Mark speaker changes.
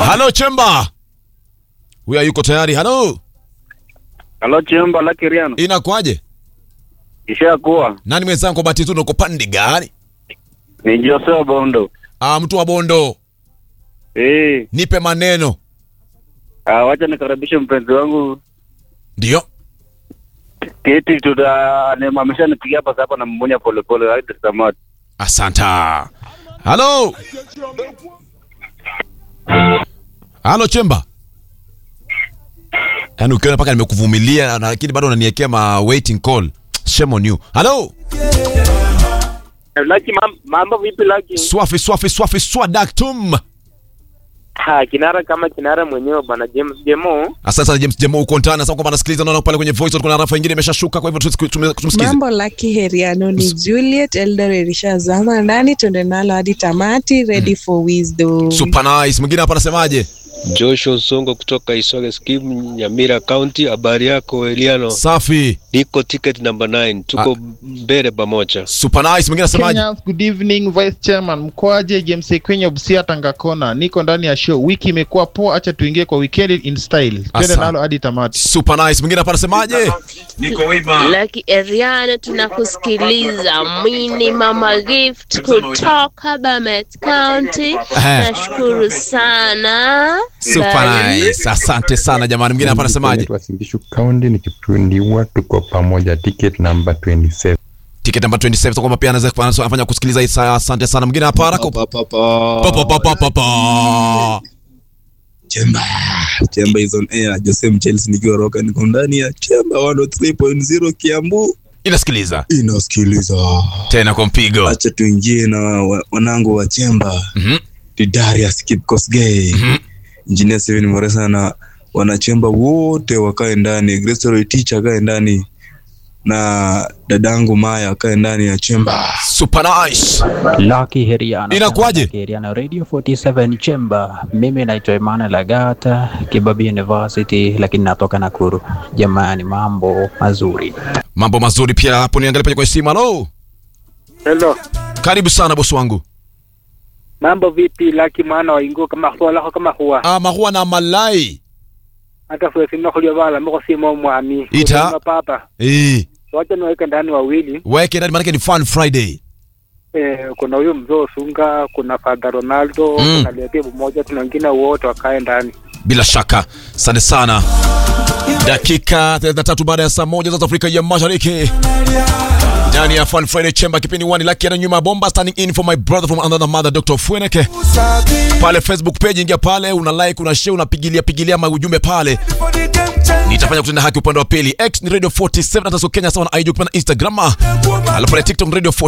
Speaker 1: Halo Chemba. Huyu yuko tayari. Halo.
Speaker 2: Halo Chemba la Kiriano.
Speaker 1: Inakuaje?
Speaker 2: Ishakuwa.
Speaker 1: Nani mwenzangu kwa bahati nzuri uko pande gani?
Speaker 2: Ni Jose Bondo.
Speaker 1: Ah, mtu wa Bondo.
Speaker 2: Eh,
Speaker 1: Nipe maneno.
Speaker 2: ah, wacha nikaribishe mpenzi wangu
Speaker 1: Ndio.
Speaker 2: Kiti tuta ni ameshanipigia hapa sasa na mmoja pole pole hadi samadi.
Speaker 1: Asanta. Halo. Halo Chemba. Yaani ukiona mpaka nimekuvumilia na lakini bado unaniwekea ma waiting call. Shame on you. Halo.
Speaker 3: Laki mam, mambo vipi Laki?
Speaker 1: Swafi swafi swafi swadaktum.
Speaker 3: Ha, kinara kama kinara mwenyewe bwana James Jemo.
Speaker 1: Asante sana James Jemo uko ndani sasa kwamba anasikiliza naona pale kwenye voice kuna rafa nyingine imeshashuka kwa hivyo tusi- tume- tumsikize.
Speaker 4: Mambo Lucky Heriano ni Juliet Eldoret ishazama ndani, twende nalo hadi tamati, ready for wisdom.
Speaker 1: Super nice. Mwingine hapa anasemaje?
Speaker 5: Joshua Songo kutoka Isole Scheme, Nyamira County. Habari yako Eliano?
Speaker 1: Safi.
Speaker 5: Niko ticket number 9, tuko mbele pamoja.
Speaker 1: Super nice. Mwingine anasemaje?
Speaker 6: Kenyans, good evening Vice Chairman mkoaje? James Kwenye Busia Tanga Kona, niko ndani ya show. Wiki imekuwa poa, acha tuingie kwa weekend in style, twende
Speaker 1: Asante.
Speaker 6: nalo hadi tamati.
Speaker 1: Super nice. Mwingine hapa anasemaje?
Speaker 7: Lucky Eriano tunakusikiliza. Mini Mama Gift kutoka Bomet County.
Speaker 1: Ehe.
Speaker 7: Nashukuru sana.
Speaker 1: Super
Speaker 7: Bye.
Speaker 1: nice. Asante sana jamani. Mwingine hapa anasemaje?
Speaker 8: Wasimbishu County nikitundiwa, tuko pamoja, ticket number 27.
Speaker 1: Ticket number 27 so kwamba pia anaweza kufanya- afanya kusikiliza hii saa. Asante sana. Mwingine hapa haraka. Pa pa pa pa pa.
Speaker 9: Chemba Chemba is on air. Jose Mchelsea nikiwa roka niko ndani ya Chemba 103.0 Kiambu.
Speaker 1: Inasikiliza.
Speaker 9: Inasikiliza.
Speaker 1: Tena kwa mpigo.
Speaker 9: Acha tuingie na wa- wanangu wa Chemba.
Speaker 1: Mhm.
Speaker 9: Ni Darius Kipkosgei. Engineer Steven Moresa na wanachemba wote wakae ndani. Grace Roy teacher akae ndani na dadangu Maya akae ndani ya Chemba.
Speaker 1: Super nice.
Speaker 10: Lucky Heriano.
Speaker 1: Inakuwaje?
Speaker 10: Lucky Heriano Radio 47 Chamber. Mimi naitwa Emmanuel Agata, Kibabii University lakini natoka Nakuru. Jamani, mambo mazuri.
Speaker 1: Mambo mazuri pia hapo niangalie pale kwa simu. Hello.
Speaker 3: Hello.
Speaker 1: Karibu sana bosi wangu.
Speaker 3: Mambo vipi Laki mwana wa ingo kama huwa lako kama huwa.
Speaker 1: Ah, mahua na malai.
Speaker 3: Hata fwe sima kulio bala mko sima mwami.
Speaker 1: Ita.
Speaker 3: Kuna papa.
Speaker 1: Eh,
Speaker 3: So wacha niweke ndani wawili.
Speaker 1: weke ndani maana ni fun Friday.
Speaker 3: Eh, kuna huyo mzee Sunga, kuna Father Ronaldo,
Speaker 1: Mm.
Speaker 3: kuna Lepe mmoja, tuna wengine wote wakae ndani.
Speaker 1: Bila shaka. Asante sana. Dakika 33 baada ya saa moja za Afrika ya Mashariki. Ndani ya Fun Friday Chamber kipindi wani laki na nyuma ya bomba standing in for my brother from another mother Dr. Fweneke. Pale Facebook page ingia pale una like una share unapigilia pigilia maujumbe pale. Nitafanya kutenda haki upande wa pili. X ni Radio 47 hata so Kenya sawa na IG kupanda Instagram. Alafu pale TikTok ni Radio 47